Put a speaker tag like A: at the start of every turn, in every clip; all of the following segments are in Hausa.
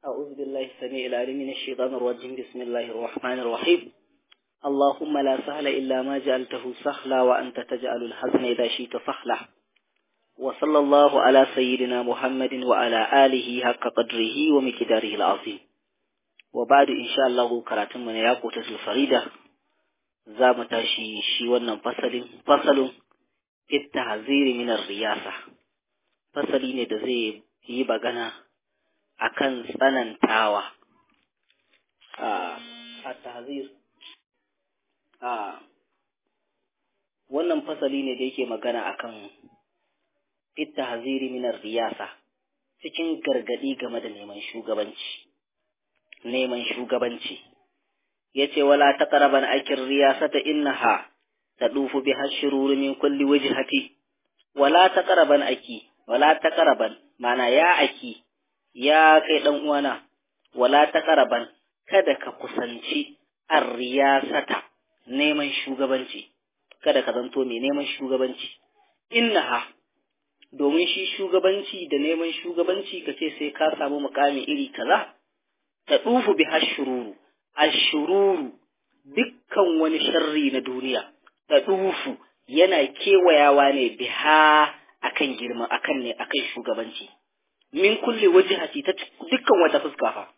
A: أعوذ بالله السميع العليم من الشيطان الرجيم بسم الله الرحمن الرحيم اللهم لا سهل إلا ما جعلته سهلا وأنت تجعل الحزن إذا شئت سهلا وصلى الله على سيدنا محمد وعلى آله حق قدره ومقداره العظيم وبعد إن شاء الله كراتم من ياقوت الفريدة زام تاشي شي wannan fasalin fasalin التحذير من الرياسة fasali ne da zai yi bagana akan tsanantawa a tahzir a wannan fasali ne da yake magana akan ittahziri min riyasa cikin gargadi game da neman shugabanci neman shugabanci yace wala taqraban akir riyasata innaha tadufu biha shurur min kulli wajhati wala taqraban aki wala taqraban mana ya aki ya kai ɗan uwana, wala ta ƙaraban, kada ka kusanci arriyasata neman shugabanci, kada ka zanto mai neman shugabanci. Innaha, domin shi shugabanci da neman shugabanci ka ce sai ka samu mukami iri kaza, ta ɗufu bi hashururu, ashururu dukkan wani sharri na duniya, ta ɗufu yana kewayawa ne biha akan girma akan ne akan shugabanci. min kulle wajihati ta dukkan wata fuska fa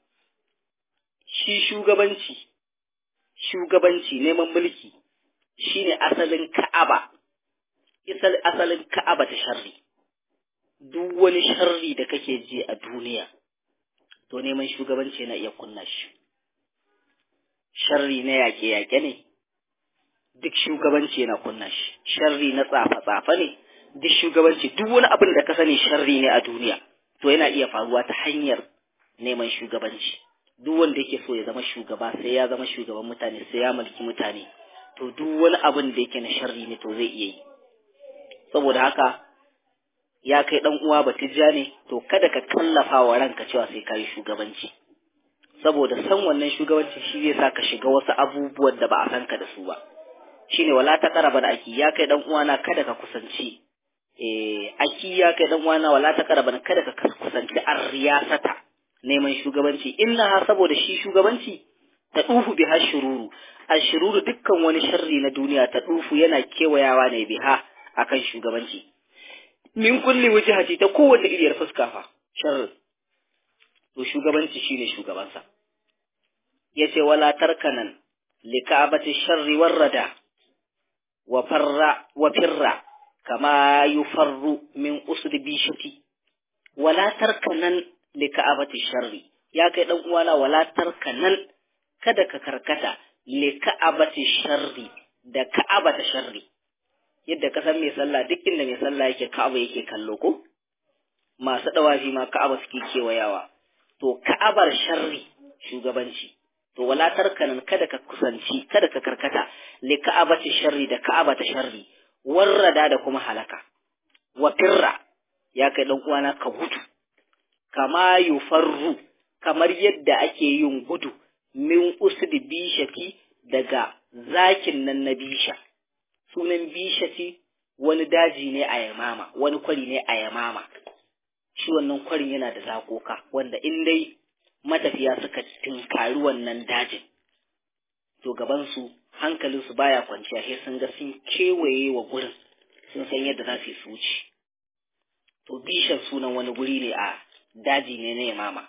A: shi shugabanci shugabanci neman mulki shine asalin ka'aba asalin ka'aba ta sharri duk wani sharri da kake ji a duniya to neman shugabanci yana iya kunna shi sharri na yaƙe-yaƙe ne duk shugabanci yana kunna shi sharri na tsafa-tsafa ne duk shugabanci duk wani abin da ka sani sharri ne a duniya to yana iya faruwa ta hanyar neman shugabanci duk wanda yake so ya zama shugaba sai ya zama shugaban mutane sai ya mulki mutane to duk wani abin da yake na sharri ne to zai iya yi saboda haka ya kai dan uwa batijja ne to kada ka kallafa wa ranka cewa sai ka yi shugabanci saboda san wannan shugabanci shi zai sa ka shiga wasu abubuwan da ba a san ka da su ba shine wala ta karaba da aki ya kai dan uwana kada ka kusanci eh aki ya kai dan uwana wala ta karaban kada ka kusanci ar-riyasata neman shugabanci inna saboda shi shugabanci ta dufu biha shururu ashururu dukkan wani sharri na duniya ta dufu yana kewayawa ne biha akan shugabanci min kulli wajhati ta kowace iriyar fuska fa sharri to shugabanci shine shugabansa yace wala tarkanan lika'abati sharri warrada wa farra wa firra كما يفر من أسد بيشتي ولا تركنن لكعبة الشر يا كي دان uwana wala tarkanan kada ka karkata lika'abati sharri da ka'abata sharri yadda ka san mai sallah duk inda mai sallah yake ka'aba yake kallo ko masu dawafi ma ka'aba suke kewayawa to ka'abar sharri shugabanci to wala tarkanan kada ka kusanci kada ka karkata lika'abati sharri da ka'abata sharri warrada da kuma halaka wa firra ya kai dan uwana ka gudu kama yufarru kamar yadda ake yin gudu min usdi bishati daga zakin nan na bisha sunan bishati wani daji ne a yamama wani kwari ne a yamama shi wannan kwarin yana da zakoka wanda in dai matafiya suka tinkari wannan dajin to gabansu hankalinsu baya kwanciya sai sun ga sun kewaye wa gurin sun san yadda za su yi su wuce to bishan sunan wani guri ne a daji ne na yamama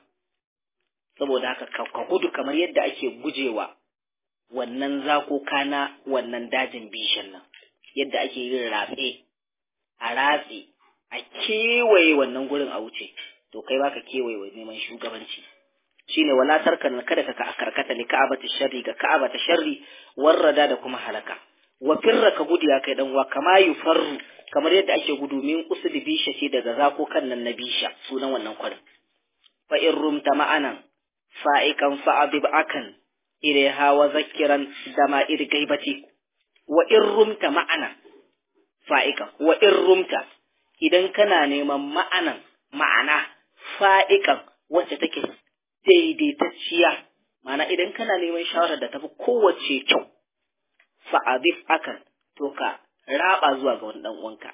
A: saboda haka ka gudu kamar yadda ake gujewa wannan zakoka na wannan dajin bishan nan yadda ake yin ratse a ratse a kewaye wannan gurin a wuce to kai baka kewaye wa neman shugabanci shine wala tarkan kada ka karkata li ka'abati sharri ga ka'abata sharri warrada da kuma halaka wa firra ka gudu ya kai dan wa kama yufarru kamar yadda ake gudu min usul bisha ce daga zako kan nan na bisha sunan wannan kwarin fa in rumta ma'anan fa'ikan fa'adib akan ilaiha wa zakkiran dama ir gaibati wa in rumta ma'anan fa'ikan wa in rumta idan kana neman ma'anan ma'ana fa'ikan wacce take daidaitacciya mana idan kana neman shawarar da tafi kowace kyau fa'adif akan to ka raba zuwa ga wani dan uwanka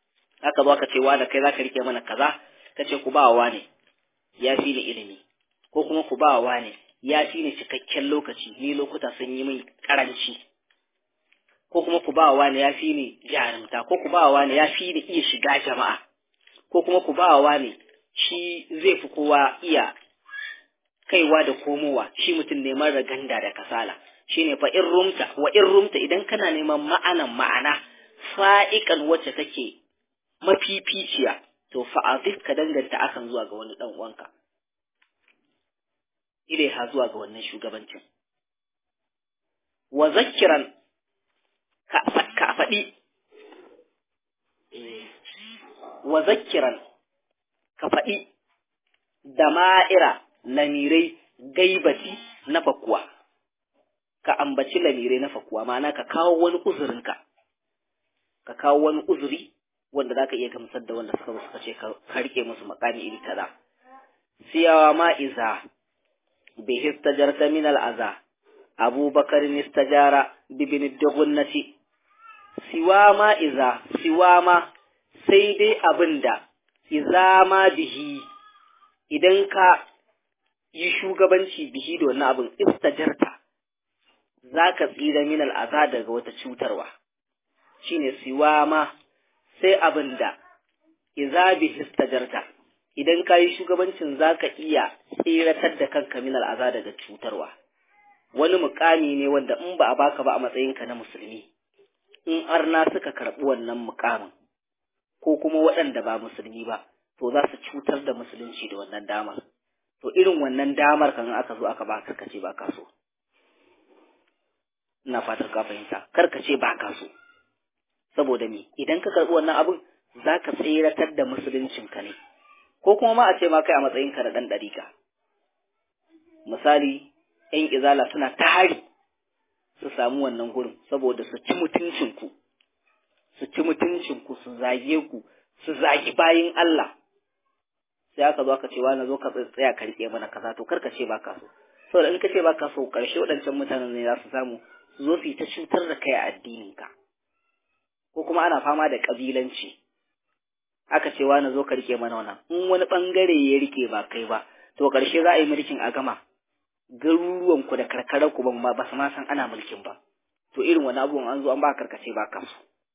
A: haka zo ka ce wa da kai zaka rike mana kaza ka ce ku ba wa ne ya fi ni ilimi ko kuma ku ba wa ne ya fi ni cikakken lokaci ni lokuta sun yi min karanci ko kuma ku ba wa ne ya fi ni jarumta ko ku ba wa ne ya fi ni iya shiga jama'a ko kuma ku ba wa ne shi zai fi kowa iya kaiwa da komowa shi mutum ne mara ganda da kasala shine fa in rumta wa in rumta idan kana neman ma'anan ma'ana fa'ikan wacce take mafificiya to fa'azif ka danganta akan zuwa ga wani dan uwanka ilaiha zuwa ga wannan shugabancin wa zakkiran ka faɗi wa zakkiran ka faɗi da ma'ira lamirai gaibati na fakuwa ka ambaci lamirai na fakuwa ma'ana ka kawo wani uzurinka ka kawo wani uzuri wanda za ka iya gamsar da wanda suka suka ce ka rike musu makami iri kaza siyawa ma'iza bi histajarta min al'aza abubakar nistajara bibin dugunnati siwa ma'iza siwa ma sai dai abinda iza ma bihi idan ka yi shugabanci bihi da wannan abin istajarta za ka tsira min al'aza daga wata cutarwa shine siwa ma sai abin da iza bihi istajarta idan ka yi shugabancin za ka iya tsiratar da kanka min al'aza daga cutarwa wani mukami ne wanda in ba a baka ba a matsayinka na musulmi in arna suka karɓi wannan mukamin ko kuma waɗanda ba musulmi ba to za su cutar da musulunci da wannan damar to irin wannan damar kan aka zo aka baka ka ce ba ka so ina fatar ka fahimta kar ka ce ba ka so saboda me idan ka karɓi wannan abin za ka tseratar da musuluncinka ne ko kuma ma a ce ma kai a matsayinka da ɗan ɗarika misali ‘yan izala suna ta hari su samu wannan gurin saboda su ci mutuncinku su ci mutuncinku su zage ku su zagi bayin Allah sai aka zo aka ce wani zo ka tsaya ka rike mana kaza to karka ce baka so saboda in ka ce baka so karshe waɗancan mutanen ne za su samu su zo su yi ta cutar da kai a addininka ko kuma ana fama da kabilanci aka ce wani zo ka rike mana wannan in wani bangare ya rike ba kai ba to karshe za a yi mulkin a gama garuruwan ku da karkarar ku ba ba su ma san ana mulkin ba to irin wani abubuwan an zo an ba karkace ba ka so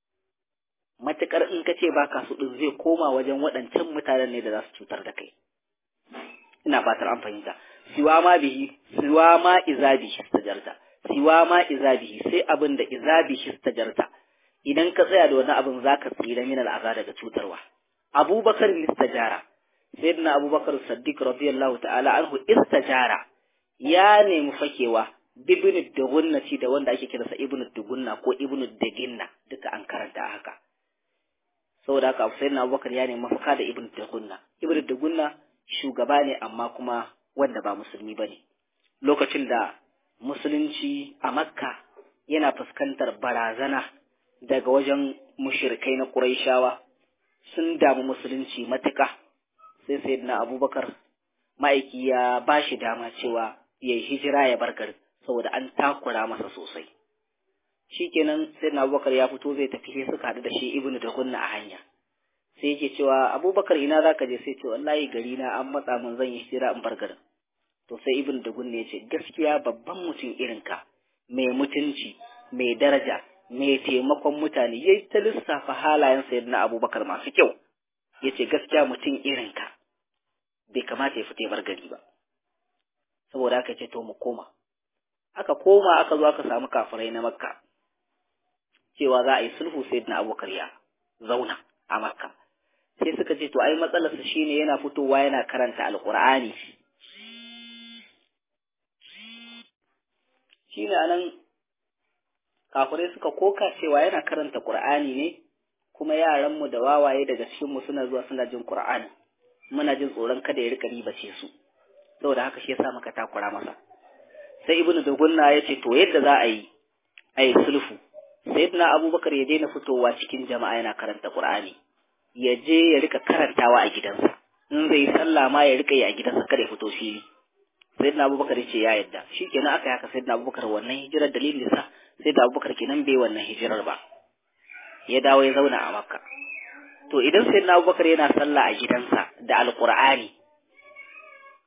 A: matukar in ka ce ba ka so din zai koma wajen waɗancan mutanen ne da za su cutar da kai ina fatar an fahimta siwa ma bihi siwa ma izabi istajarta siwa ma izabihi sai abin da izabi istajarta idan ka tsaya da wani abin zaka tsira min al'aza daga cutarwa abubakar istajara sayyidina abubakar saddiq radiyallahu ta'ala anhu istajara ya nemi fakewa bibin dugunnati da wanda ake kiransa ibnu dugunna ko ibnu daginna duka an karanta haka saboda haka sayyidina abubakar ya nemi mafaka da ibnu dugunna ibnu dugunna shugaba ne amma kuma wanda ba musulmi bane lokacin da musulunci a makka yana fuskantar barazana daga wajen mushirikai na Qurayshawa sun damu musulunci matuƙa sai sayyidina Abubakar ma'aiki ya ba shi dama cewa ya yi hijira ya bar garin saboda an takura masa sosai shikenan sayyidina Abubakar ya fito zai tafi sai suka haɗu da shi Ibnu da Gunna a hanya sai yake cewa Abubakar ina zaka je sai ce wallahi gari na an matsa mun zan yi hijira in bar garin to sai Ibnu da Gunna ya ce gaskiya babban mutum irinka mai mutunci mai daraja mai taimakon mutane ya ta lissafa halayen sayyidina abubakar masu kyau ya ce gaskiya mutum irinka bai kamata ya fita bar gari ba saboda aka ce to mu koma aka koma aka zo aka samu kafirai na makka cewa za a yi sulhu sayyidina abubakar ya zauna a makka sai suka ce to ai matsalarsa shine yana fitowa yana karanta alqur'ani shine anan kafirai suka koka cewa yana karanta Qur'ani ne kuma yaranmu da wawaye daga cikinmu suna zuwa suna jin Qur'ani muna jin tsoron kada ya rika ribace su saboda haka shi yasa muka takura masa sai ibnu dugunna ya ce to yadda za a yi a yi sulhu sayyidina abubakar ya daina fitowa cikin jama'a yana karanta Qur'ani ya je ya rika karantawa a gidansa in zai yi sallah ma ya rika yi a gidansa kada ya fito fili sayyidina abubakar ya ce ya yadda shikenan aka yi haka sayyidina abubakar wannan hijirar dalilin sa sai da abubakar kenan bai wannan hijirar ba ya dawo ya zauna a makka to idan sai na abubakar yana sallah a gidansa da alkur'ani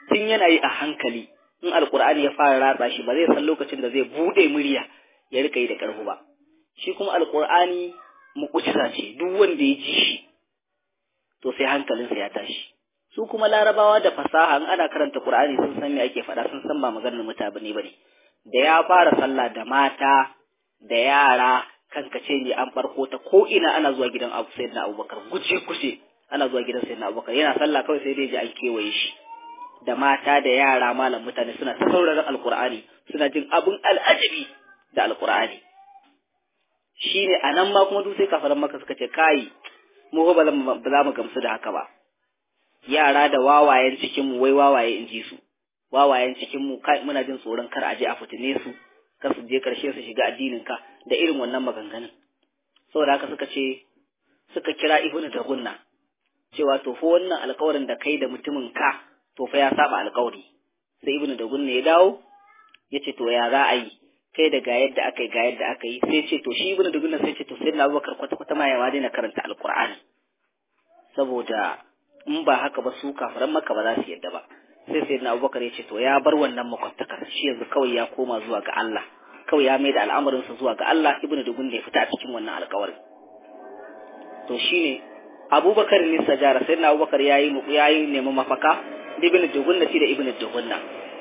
A: tun yana yi a hankali in alkur'ani ya fara ratsa shi ba zai san lokacin da zai bude murya ya rika yi da karfi ba shi kuma alkur'ani mu'ujiza ce duk wanda ya ji shi to sai hankalinsa ya tashi su kuma larabawa da fasaha in ana karanta qur'ani sun san me ake faɗa sun san ba maganar mutane bane da ya fara sallah da mata da yara kankace ne an farko ta ko ina ana zuwa gidan Abu Sayyidina Abubakar guje guje ana zuwa gidan Sayyidina Abubakar yana sallah kawai sai dai ji an kewaye shi da mata da yara malam mutane suna ta sauraron alkur'ani suna jin abun al'ajabi da alkur'ani shine anan ma kuma duk sai kafaran maka suka ce kai mu ba za mu gamsu da haka ba yara da wawayen cikin mu wai wawaye in ji su wawayen cikin mu kai muna jin tsoron kar a je a fitine su kar su je karshe su shiga addinin ka da irin wannan maganganun saboda haka suka ce suka kira ibnu tagunna cewa to fa wannan alƙawarin da kai da mutumin ka to fa ya saba alƙawari sai ibnu tagunna ya dawo ya ce to ya za a yi kai da ga yadda aka yi ga yadda aka yi sai ce to shi ibnu tagunna sai ce to sai na abubakar kwata kwata ma ya ma daina karanta alƙur'ani saboda in ba haka ba su kafiran maka ba za su yadda ba sai sai na abubakar ya ce to ya bar wannan makwabtakar shi yanzu kawai ya koma zuwa ga Allah kawai ya mai da al'amarinsa zuwa ga Allah ibnu dugun da ya fita a cikin wannan alƙawarin to shine abubakar ne sajara sai na abubakar ya yi ya yi neman mafaka da ibnu dugunna shi da ibnu dugunna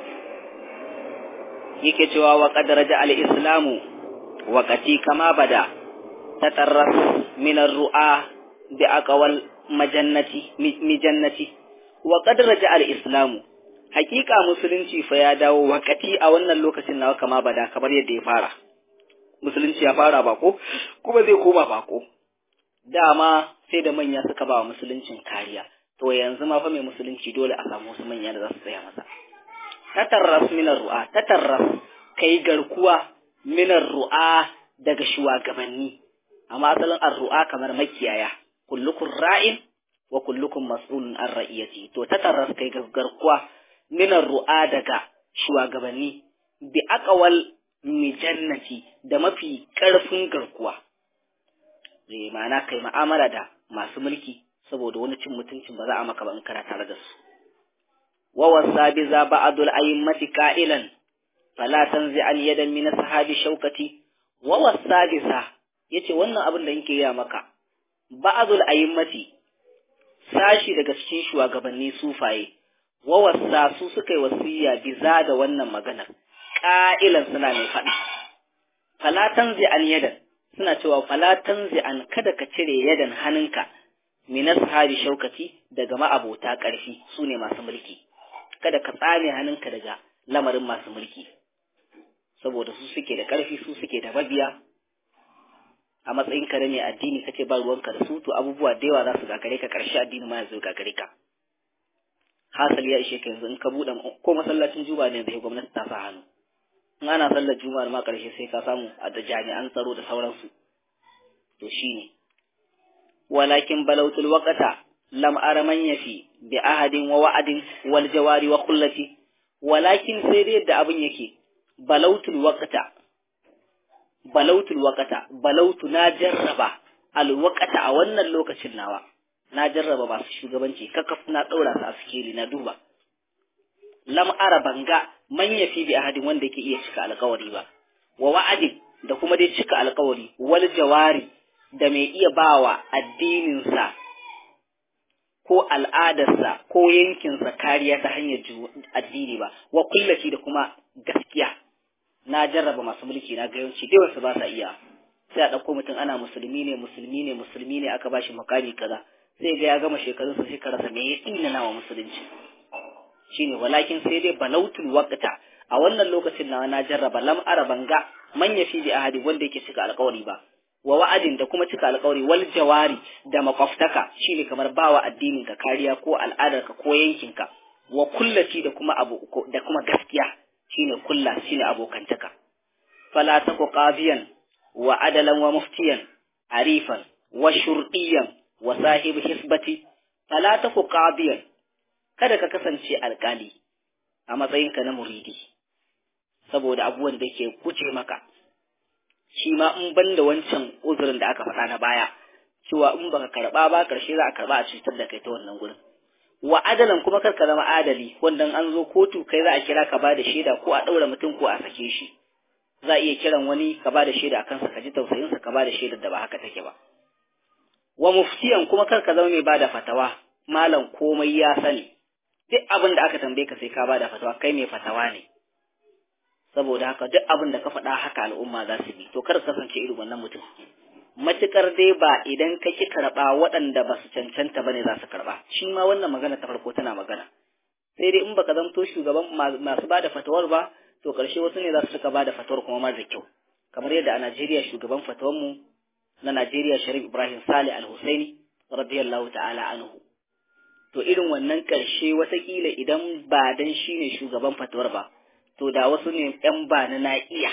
A: yake cewa wa qad raja al islamu waqati kama bada tatarras min ar-ru'a bi aqwal majannati mijannati wa qad raja al islamu hakika musulunci fa ya dawo wakati a wannan lokacin nawa kama bada kamar yadda ya fara musulunci ya fara bako kuma zai koma bako dama sai da manya suka ba wa musuluncin kariya to yanzu ma fa mai musulunci dole a samu wasu manya da za su tsaya masa tatarras minar ru'a tatarras kai garkuwa minar ru'a daga shugabanni amma asalin ar-ru'a kamar makiyaya kullukum ra'in wa kullukum mas'ulun an ra'iyati to tatarras kai garkuwa minar ru'a daga shugabanni bi aqwal mijannati da mafi ƙarfin garkuwa zai ma'ana kai ma'amala da masu mulki saboda wani cin mutuncin ba za a maka ba in kana tare da su wa wasa bi za ba'dul a'immati qa'ilan fala tanzi an yadan min sahabi shaukati wa wasa bi sa yace wannan abin da yake ya maka ba'dul a'immati sashi daga cikin shugabanni sufaye wa wasa su suka yi wasiya biza da wannan maganar ƙa'ilan suna mai faɗi falatan zai an yadan suna cewa falatan zai an kada ka cire yadan hannunka minas sahabi shaukati daga ma'abota ƙarfi su ne masu mulki kada ka tsame hannunka daga lamarin masu mulki saboda su suke da ƙarfi su suke da mabiya a matsayin ka ne addini kace ba ruwanka da su to abubuwa da yawa za su gagare ka ƙarshe addini ma ya zo gagare ka hasali ya ishe ka yanzu in ka buɗe ko masallacin juma'a ne da gwamnati ta sa hannu in ana sallar juma'ar ma ƙarshe sai ka samu a da jami'an tsaro da sauransu to shine walakin balautul waqata lam ara man yafi bi ahadin wa wa'adin wal jawari wa kullati walakin sai dai yadda abin yake balautul waqata balautul waqata balautu na jarraba al waqata a wannan lokacin nawa na jarraba masu shugabanci kakaf na ɗaura su a sikeli na duba lam ara banga man yafi bi ahadin wanda yake iya cika alƙawari ba wa wa'adin da kuma dai cika alƙawari wal jawari da mai iya bawa addininsa ko al'adarsa ko yankinsa kariya ta hanyar addini ba wa kullaci da kuma gaskiya na jarraba masu mulki na ga yawanci dai wasu ba sa iya sai a ɗauko mutum ana musulmi ne musulmi ne musulmi ne aka bashi makami kaza sai ga ya gama shekarunsa sai ka rasa me ya tsina nawa musulunci shine walakin sai dai balautul waqta a wannan lokacin na na jarraba lam araban ga man yafi bi ahadi wanda yake cika alƙawari ba wa wa'adin da kuma cika alƙawari wal jawari da makwaftaka shine kamar bawa addinin ka kariya ko al'adar ka ko yankin ka wa kullaci da kuma abu da kuma gaskiya shine kulla shine abokantaka fala taku qadiyan wa adalan wa muftiyan arifan wa shurdiyan wa sahibi hisbati fala taku qadiyan kada ka kasance alkali a matsayinka na muridi saboda abubuwan da ke guje maka shi ma in ban da wancan uzurin da aka faɗa na baya cewa in baka karɓa ba ƙarshe za a karɓa a cutar da kai ta wannan gurin wa adalan kuma kar ka zama adali wanda an zo kotu kai za a kira ka ba da shaida ko a ɗaura mutum ko a sake shi za a iya kiran wani ka ba da shaida a kansa ka ji tausayinsa ka ba da shaidar da ba haka take ba wa muftiyan kuma kar ka zama mai ba da fatawa malam komai ya sani duk abin da aka tambaye ka sai ka ba da fatawa kai mai fatawa ne saboda haka duk abin da ka faɗa haka al'umma za su bi to kar ka kasance irin wannan mutum matukar dai ba idan ka ki karɓa waɗanda ba su cancanta ba ne za su karɓa shi ma wannan magana ta farko tana magana sai dai in baka zamto shugaban masu ba da fatawar ba to ƙarshe wasu ne za su suka ba da fatawar kuma mara kyau kamar yadda a Najeriya shugaban fatawarmu na Najeriya Sharif Ibrahim Saleh Al-Husaini radiyallahu ta'ala anhu to irin wannan ƙarshe watakila idan ba dan shi ne shugaban fatawar ba to da wasu ne ‘yan ba na na iya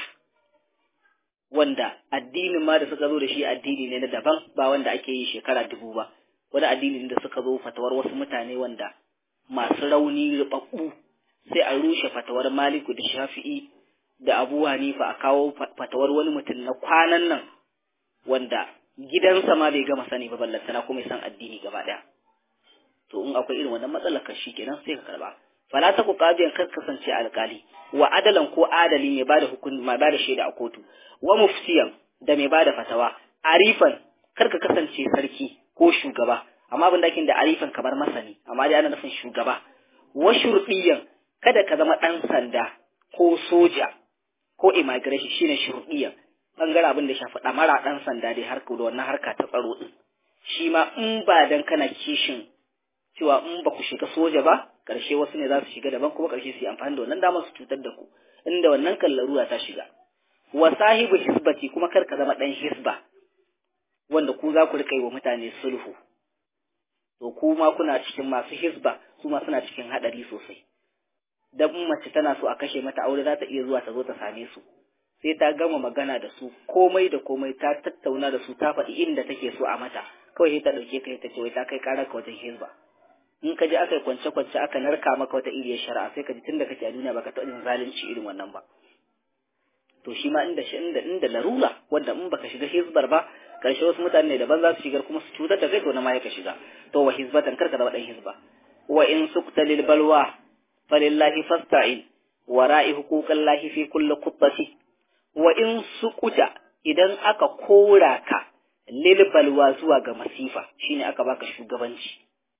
A: wanda addinin ma da suka zo da shi addini ne na daban ba wanda ake yi shekara dubu ba wani addini da suka zo fatawar wasu mutane wanda masu rauni rubabbu sai a rushe fatawar maliku da shafi'i da abu hanifa a kawo fatawar wani mutum na kwanan nan wanda gidansa ma bai gama sani ba ballantana kuma ya san addini gaba daya to in akwai irin wannan matsalar kan shi kenan sai ka karba fala ta ku qadiyan kar kasance alkali wa adalan ko adali mai bada hukun mai bada shaida a kotu wa muftiyan da mai bada fatawa arifan kar ka kasance sarki ko shugaba amma abin da ake da arifan kamar masani amma dai ana nufin shugaba wa shurdiyan kada ka zama dan sanda ko soja ko immigration shine shurdiyan bangaren abin da ya shafi damara dan sanda dai harka da wannan harka ta tsaro din shi ma in ba dan kana kishin cewa in ba ku shiga soja ba karshe wasu ne za su shiga daban kuma karshe su yi amfani da wannan damar su cutar da ku inda wannan kallaruwa ta shiga wa sahibu hisbati kuma kar ka zama dan hisba wanda ku za ku rika yi wa mutane sulhu to ku ma kuna cikin masu hisba su ma suna cikin hadari sosai dan mace tana so a kashe mata aure za ta iya zuwa ta zo ta same su sai ta gama magana da su komai da komai ta tattauna da su ta faɗi inda take so a mata kawai sai ta ɗauke ka ta ce wai ta kai ƙarar ka wajen hisba in ka ji aka yi kwance-kwance aka narka maka wata iriyar shari'a sai ka ji tun da kake a duniya baka taɓa jin zalunci irin wannan ba to shi ma inda shi inda inda larura wanda in baka shiga hizbar ba karshe wasu mutane ne daban za su shigar kuma su cutar da kai to na ma ka shiga to wa hizbatan karka zama dan hizba wa in sukta lil balwa falillahi fasta'in wa ra'i huquqallahi fi kulli qubbati wa in sukuta idan aka kora ka lil balwa zuwa ga masifa shine aka baka shugabanci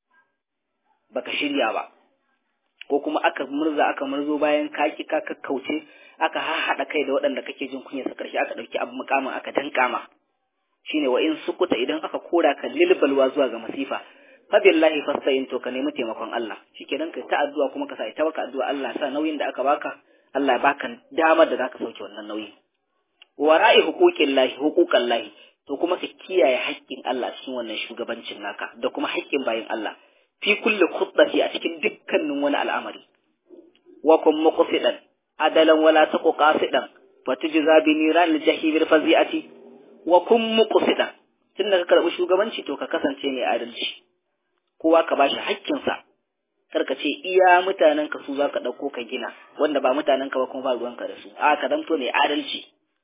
A: baka shirya ba ko kuma aka murza aka murzo bayan ka ki ka kakkauce aka haɗa kai da waɗanda kake jin kunya su karshe aka ɗauki abu mukamin aka danka ma shine wa in sukuta idan aka kora ka lilbalwa zuwa ga masifa fa billahi fasta'in to ka nemi taimakon Allah shikenan kai ta addu'a kuma ka sa ita baka addu'a Allah sa nauyin da aka baka Allah ya baka damar da zaka sauke wannan nauyi wa ra'i huquqillahi huquqallahi to kuma ka kiyaye haƙƙin Allah cikin wannan shugabancin naka da kuma haƙƙin bayin Allah fi kulli khutbati a cikin dukkanin wani al'amari wa kun muqsidan adalan wala taqu qasidan fatujza bi niran al-jahim fazi'ati wa kun muqsidan tunda ka karbi shugabanci to ka kasance mai adalci kowa ka bashi haƙƙin sa karka ce iya mutanen ka su zaka dauko ka gina wanda ba mutanen ka ba kuma ba ruwanka da su a ka zamto mai adalci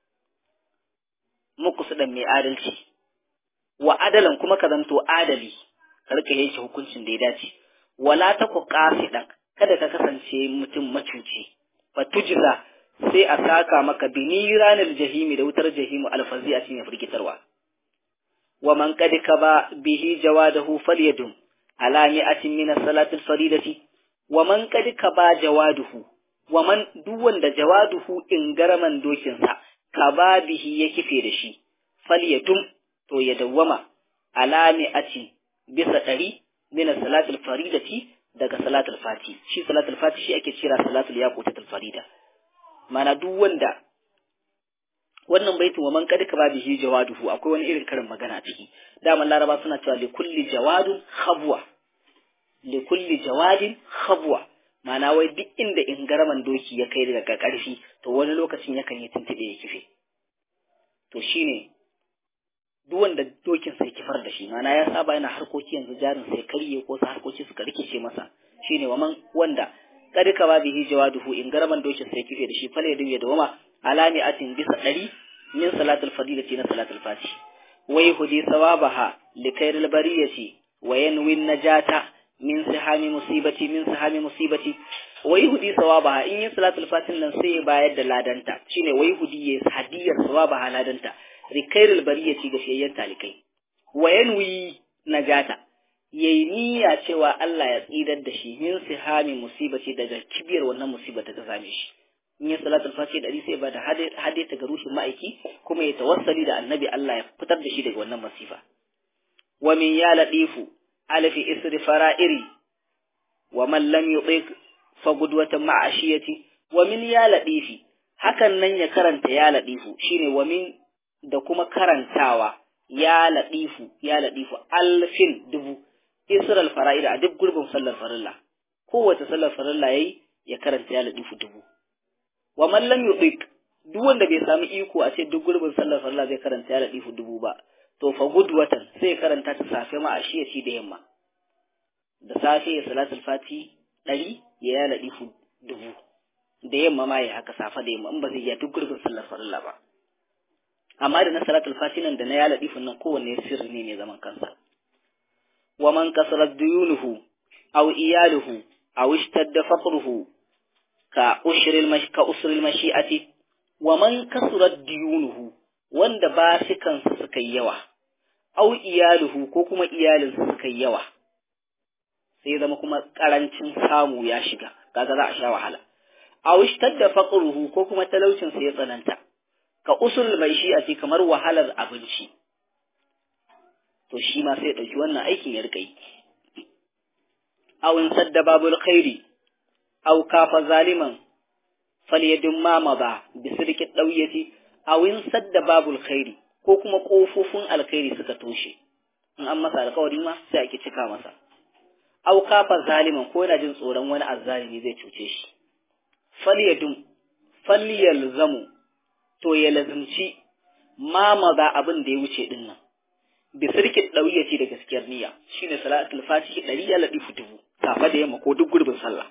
A: muqsidan mai adalci wa adalan kuma ka zanto adali ka rika yanke hukuncin da ya dace wala ta ku qasidan kada ka kasance mutum macuci fa tujza sai a saka maka biniranil jahimi da wutar jahimu alfazi a cikin firgitarwa wa man qad kaba bihi jawadahu falyadum ala mi'atin min as-salati al-faridati wa man qad kaba jawaduhu wa man duk wanda jawaduhu in garaman dokin sa kaba bihi ya kife da shi falyadum to ya dawwama ala mi'atin bisa ɗari mina salatul faridati daga salatul fati shi salatul fati shi ake kira salatul yaqutatul farida mana duk wanda wannan baitin wa man kad ka bihi jawaduhu akwai wani irin karin magana a ciki daman laraba suna cewa li kulli jawadun khabwa li kulli jawadin khabwa mana wai duk inda in garaman doki ya kai daga karfi to wani lokacin yakan yi tuntube ya kife to shine duk wanda dokin sai kifar da shi mana ya saba yana harkoki yanzu jarin sai karye ko sa harkoki suka rikice masa shine waman wanda kad ka ba bihi jawaduhu in garaman dokin sai kife da shi fale da da wama alami atin bisa dari min salatul fadilati na salatul fati wai hudi sawabaha likairil bariyati wa yanwi najata min sihami musibati min sihami musibati wa yuhdi sawabaha in yi salatul fatin nan sai ya bayar da ladanta shine wa yuhdi ya hadiyar sawabaha ladanta rikairul bariyati ga shayyan talikai wa yanwi najata yayi niyya cewa Allah ya tsidar da shi min sihami musibati daga kibiyar wannan musibar da ta same shi in yi salatul fati dari sai ba da hade ta ga rushin ma'aiki kuma ya tawassali da annabi Allah ya fitar da shi daga wannan masifa wa min ya ladifu alfi isri fara'iri wa man lam yutiq fa gudwatan ma'ashiyati wa min ya ladifi hakan nan ya karanta ya ladifu shine wa min da kuma karantawa ya ladifu ya ladifu alfin dubu isral fara'iri a duk gurbin sallar farilla kowace sallar farilla yayi ya karanta ya ladifu dubu wa man lam yudik duk wanda bai samu iko a ce duk gurbin sallar farilla zai karanta ya ladifu dubu ba to fa gudwatan sai karanta ta safe ma a shiyaci da yamma da safe ya salatul fati ɗari ya ya ladifu dubu da yamma ma ya haka safe da yamma in ba zai ya duk gurbin sallar farilla ba amma da na salatul fati nan da na ya ladifu nan kowanne sirri ne ne zaman kansa wa man kasarat duyunuhu aw iyaluhu aw ishtadda faqruhu ka ushril mash ka usril mashi'ati wa man kasurat diyunuhu wanda ba shi kansa suka yi yawa au iyaluhu ko kuma iyalinsa suka yi yawa sai zama kuma karancin samu ya shiga kaga za a sha wahala aw ishtadda faqruhu ko kuma talaucin sa ya tsananta ka usul mashi'ati kamar wahalar abinci to shi ma sai ya dauki wannan aikin ya rika yi aw in sadda babul khairi أو كاف ظالما فليدم ما مضى بسرك الدوية أو انسد باب الخير ko kuma ƙofofin alkhairi suka toshe in an masa alkawari ma sai ake cika masa au kafa zaliman ko yana jin tsoron wani azzalimi zai cuce shi falyadum falyalzamu to ya lazimci ma maza abin da ya wuce din nan bi sirkin ce da gaskiyar niyya shine salatul fatihi ɗari ya ladi dubu safa da yamma ko duk gurbin sallah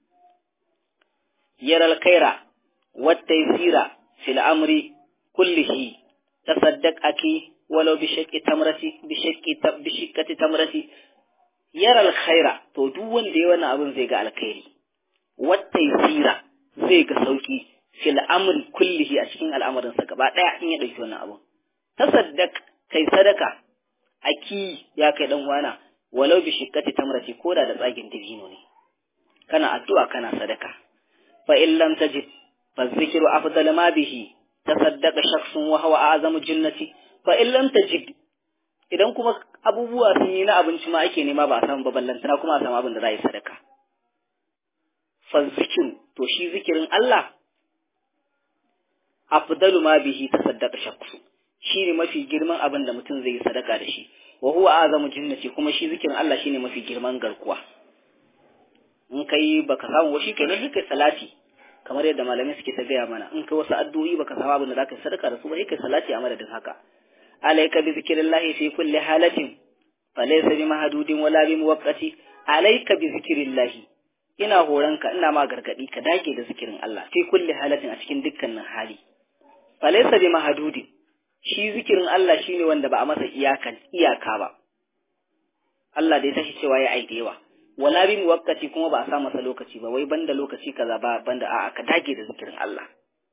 A: يرى الخير والتيسير في الأمر كله تصدق أكي ولو بشك تمرتي بشك بشكة تمرتي يرى الخير to duk wanda ya wannan abin zai ga alkhairi wattaysira zai ga sauki fil amri kullihi a cikin al'amarin sa gaba daya in ya dauki wannan abin tasaddaq kai sadaka aki ya kai dan wana walau bi shikkati tamrati koda da tsagin dabino ne kana addu'a kana sadaka فإن لم تجد فالذكر أفضل ما به تصدق شخص وهو أعظم الجنة فإن لم تجد idan kuma abubuwa sun yi na abinci ma ake nema ba a samu ballantana kuma a samu abin da za a yi sadaka fa zikiru to shi zikirin Allah afdalu ma bihi tasaddaqa shakhsu shine mafi girman abin da mutum zai yi sadaka da shi wa huwa azamu jinnati kuma shi zikirin Allah shine mafi girman garkuwa in kai baka samu washi kai ne kai salati kamar yadda malamai suke ta gaya mana in kai wasu addu'o'i baka samu abin da zaka yi sadaka da su ba kai salati a madadin haka alayka bi zikrillahi fi kulli halatin falaysa bi mahdudin wala bi muwaqqati alayka bi zikrillahi ina horanka ina ma gargadi ka dage da zikirin Allah fi kulli halatin a cikin dukkanin hali falaysa bi mahdudin shi zikirin Allah shine wanda ba a masa iyakan iyaka ba Allah da ya tashi cewa ya aide yawa wala bi muwakkati kuma ba a sa masa lokaci ba wai banda lokaci kaza ba banda a'a ka dage da zikirin Allah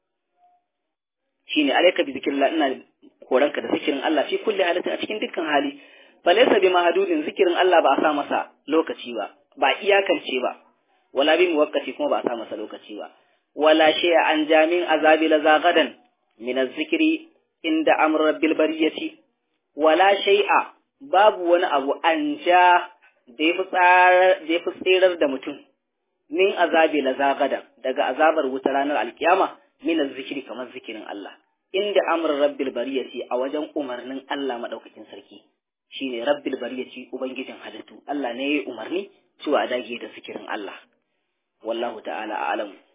A: shine alayka bi zikrillah ina koranka da zikirin Allah fi kulli halatin a cikin dukkan hali falaysa bi mahdudin zikirin Allah ba a sa masa lokaci ba ba iyakance ba wala bi muwakkati kuma ba a sa masa lokaci ba wala shay'a an jamin azabi la zagadan min az-zikri inda amr rabbil bariyati wala shay'a babu wani abu an ja da ya fi tsirar da mutum min azabi la zagadan daga azabar wuta ranar alkiyama min zikiri kamar zikirin Allah inda amr rabbil bariyati a wajen umarnin Allah madaukakin sarki shine rabbil bariyati ubangijin halittu Allah ne ya yi umarni cewa dage da zikirin Allah wallahu ta'ala a'lamu